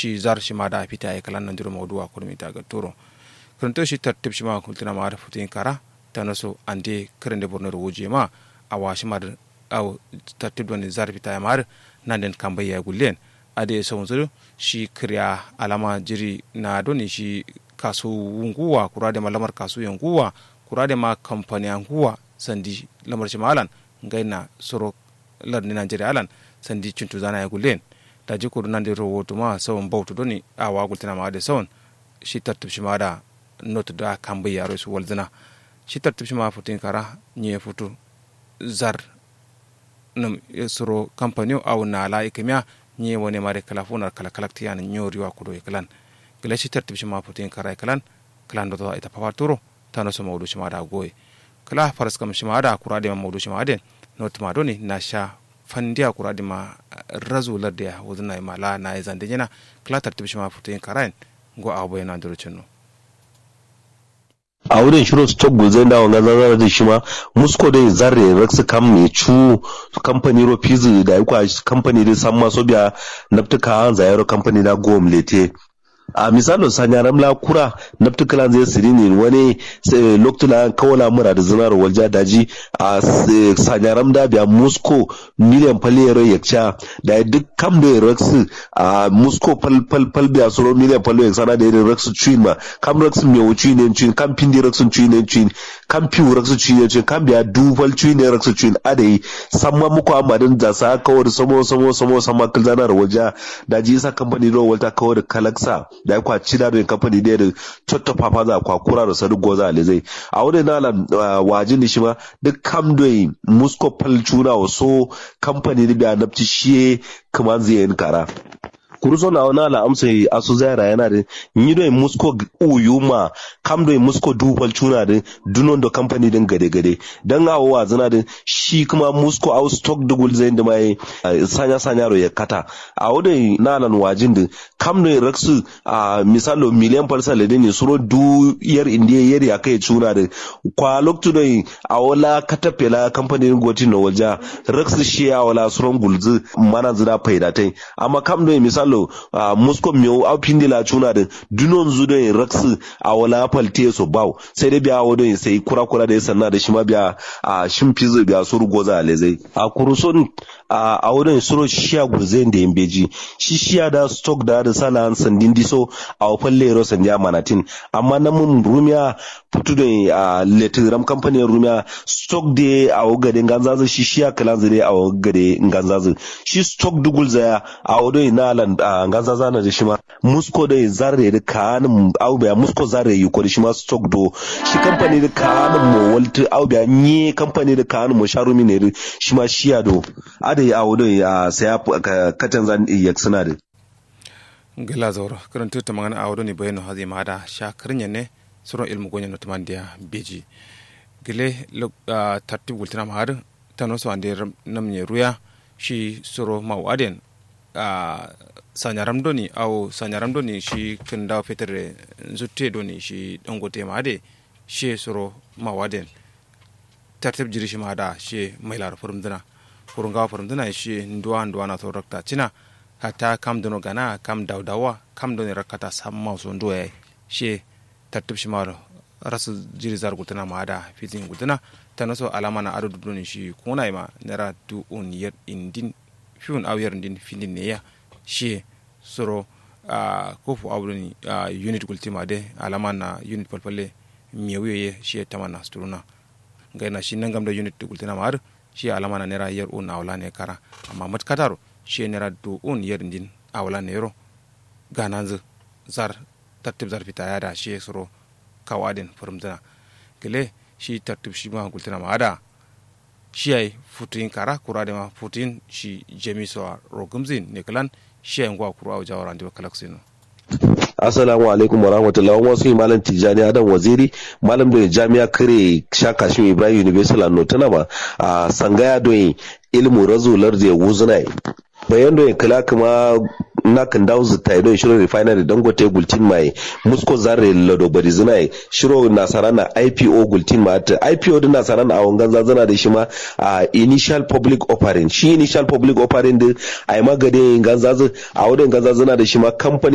shi zar shi ma da fita ya kalan nan duro mawduwa kurmi ta ga turo karanto shi tartib shi ma kultina ma da futin kara ta naso ande karen da borno wuje ma a washi ma da aw tartib don zar fita ya mar nan den kambai ya gullen ade so zuru shi kriya alama jiri na doni shi kasu wunguwa kura da malamar kasu yanguwa kura da ma kamfani yanguwa sandi lamar shi malan ngaina soro larni nigeria alan sandi cintu zana ya gullen da ji kudu nan da rahoto ma sawan bautu doni a wa gultina ma da sawan shi tartib shi ma da not da kan bai yaro su walzina shi tartib shi ma futin kara ni ya futu zar nam soro kamfani au na la ikimiya ni woni mare kala funar kala kala tiyan nyori wa kudo iklan gila shi tartib shi ma futin kara iklan klan do ita pafaturo tano so mawdu shi ma da goye kala faras kam shi ma da kura da mawdu shi ma den not ma doni na sha fandiya kura da ma razu ladda wuzna ma la na zande yana kala tartib shi ma futin kara go abo yana duro cinno a wurin shiro stock gulzai da wanga zazara da shi ma musko da zarre rex kam mai cu kamfani ro fizi da yakwa kamfani da san maso biya naftuka an zayaro kamfani da gom lete a misalin sanyaram la kura naftukalan zai siri ne wani loktula kawala mura da zinar walja daji a sanyaram da biya musko miliyan faliyar yakca da duk kam da rex a musko fal fal fal biya soro miliyan fal yak sana da rex chuin ma kam rex me wuci ne chuin kam pindi rex chuin ne chuin kam piu rex chuin ne chuin kam biya du fal chuin ne rex chuin adai samma muku amadin da sa kawar samo samo samo sama kilzanar walja daji isa kamfani ro walta kawar kalaksa da ya kwaci da kamfani ne da cotta papa za kwa kura da sadu goza ale zai a wani na wajin da shi ma duk kam doi musko pal chuna waso kamfani da biya nafci shi kuma zai yin kara kuruso na wani ala amsa asu zaira yana da yi doi musko uyuma kam doi musko dubal chuna da dunon da kamfani din gade gade dan awo wa zana da shi kuma musko au stock dugul zai da mai sanya sanya ro ya kata a wani na ala wajin da kam doi raksu a misalo miliyan falsa da ne suro du yar indiya yar ya kai chuna da kwa loktu doi a wala katapela kamfani din gotin na walja raksu shi a wala suron gulzu mana zira faidatai amma kam doi misalo lo uh, musko miyo au pindi la chuna de dunon zu don raksu a wala falte so baw sai dai biya wadon sai kura kura da sanna da shima biya a shin fizo biya sur goza alezai a kuruson a wadon suro shiya gurzen da yambeji shi shiya da stock da da sala sandin diso a falle ro sanja manatin amma na mun rumiya putu da a letiram company rumiya stock de a wogade nganzazu shi shiya kalan zade a wogade nganzazu shi stock dugul zaya a wadon na lan a ganza zana da shi ma musko da zarre da kanin aubiya musko zarre yi ko da shi ma stock do shi kamfani da kanin mo walta aubiya ni kamfani da kanin mo sharumi ne shi ma shiya do ada yi awo da ya saya katan zan iya suna da gila zauro karanta ta magana awo ne bayanu hazi ma da sha karin ne suron ilmu gonya no tamandiya beji gile tartib gultina ma har tanoso ande namne ruya shi suro mawaden a sanyaram doni au sanyaram doni shi kin dawo fetere zutte doni shi dangote ma de she soro mawaden tartib jiri shi ma da she mai lar furum dina kurun gawa furum dina shi nduwa nduwa na to rakta cina hata kam dono gana kam dawdawa kam doni rakata samma so nduwa she tartib shi ma rasu jiri zar gutana ma da fitin gutana tanaso alama na adu doni shi kuna ma nera du un yer indin fiun aw yer ndin findin ne ya shi soro a kofu awdoni a unit gultima de alama na unit palpalle miyawiyo ye shi tamana sturuna gaina shi nangam da unit gultina mar shi alama na nera yer un awla ne kara amma mat kataro shi nera du un yer ndin awla ne ro gananzu zar tartib zar fita ya da shi soro kawadin furumtana gele shi tartib shi ma gultina ma ada shi ay futin kara kura de ma futin shi jemi so rogumzin ne kalan shi ay ngwa kura jawara ndi kalaksino Assalamu alaikum wa rahmatullahi wa wasu malam Tijjani Adam Waziri malam da jami'a kare shaka shi Ibrahim University la notana ma a sangaya don ilmu razular da wuzuna bayan da kala kuma na kan dawo zita ido shiro refinery dangote gultin mai musko zarre lado bari zina shiro nasara na ipo gultin ma ta ipo din nasara na awon ganza zana da shi ma a initial public offering shi initial public offering din ai magade ganza a wurin ganza zana da shi ma company